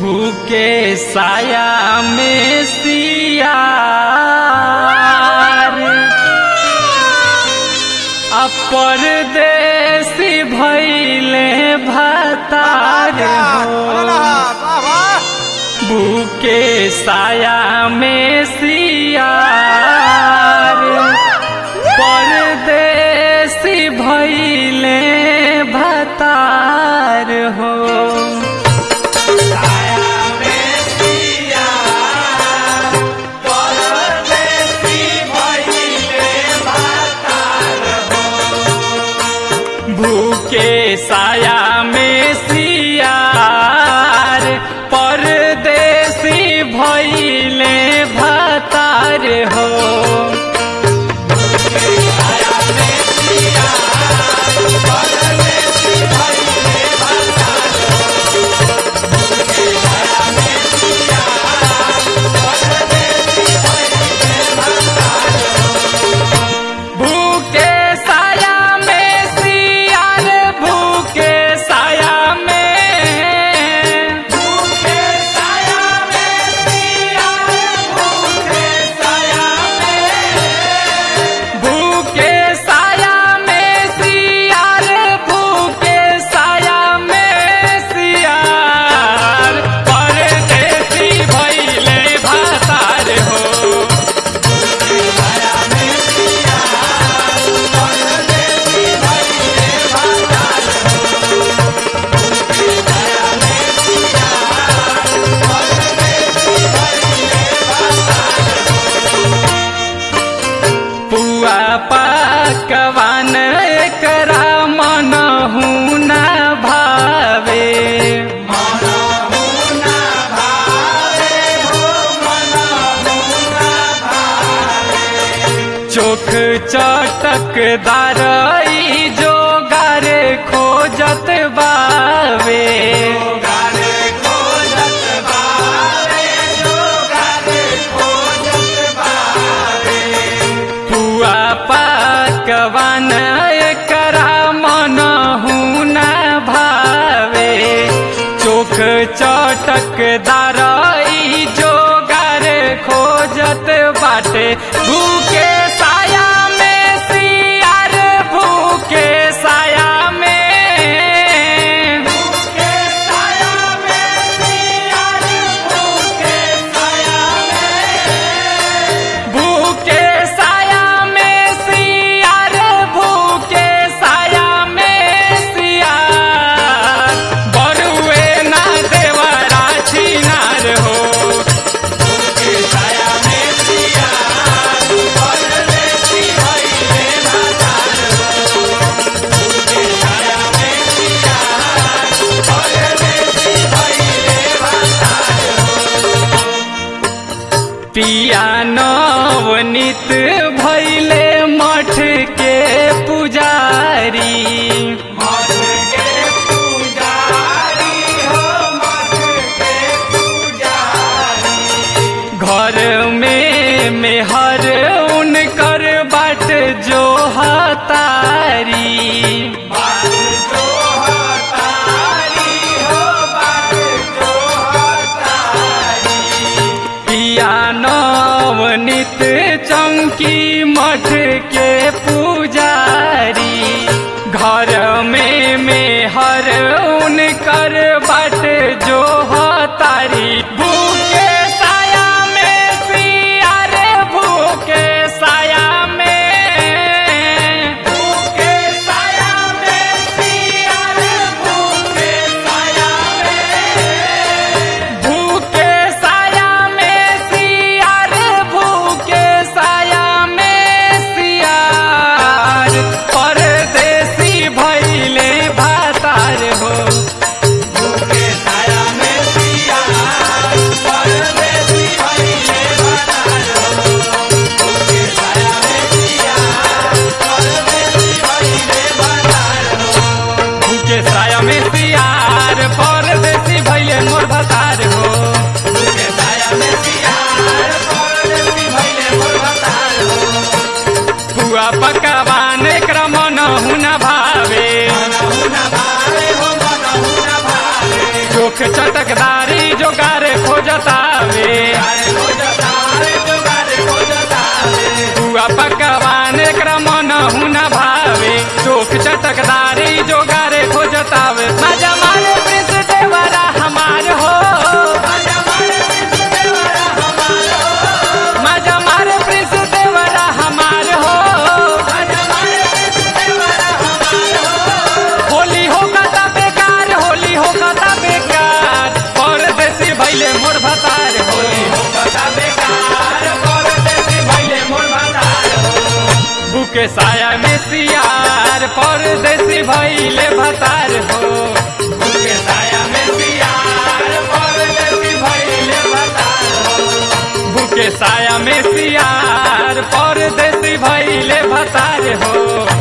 भूखे साया में सियार अपरदेसी भैले भतार हो भूखे साया में सियार परदेसी भैले भतार हो भूखे साया में सियार परदेसी भैले भतार हो भूखे साया में सियार भूखे साया में भूखे साया में सियार भूखे साया में भूखे साया में सियार भूखे साया में सियार परदेसी भइले भातार हो पुआ पकवान एकरा मनहु न भावे चोख चटकदार ई जोगार खोजत बावे पुआ पकवान एकरा मनहु न भावे चोख चटकदार ई जोगार खोजत बाटे भूखे साया में सियार भूखे साया में भूखे साया में सियार भूखे साया में भूखे साया में सियार मनहु न भावे चोख चटकदारी जोगारे खोजतावे मजा मारे प्रिंस देवरा हमार हो मजा मारे प्रिंस देवरा हमार हो होली हो कता बेकार होली हो कता बेकार परदेसी भैले मोर भतार होली हो कता बेकार परदेसी भैले मोर भतार बुके साया में सियार परदेसी भैले भतार हो बुके साया में सियार परदेसी भैले भतार हो बुके साया में सियार परदेसी भैले भतार हो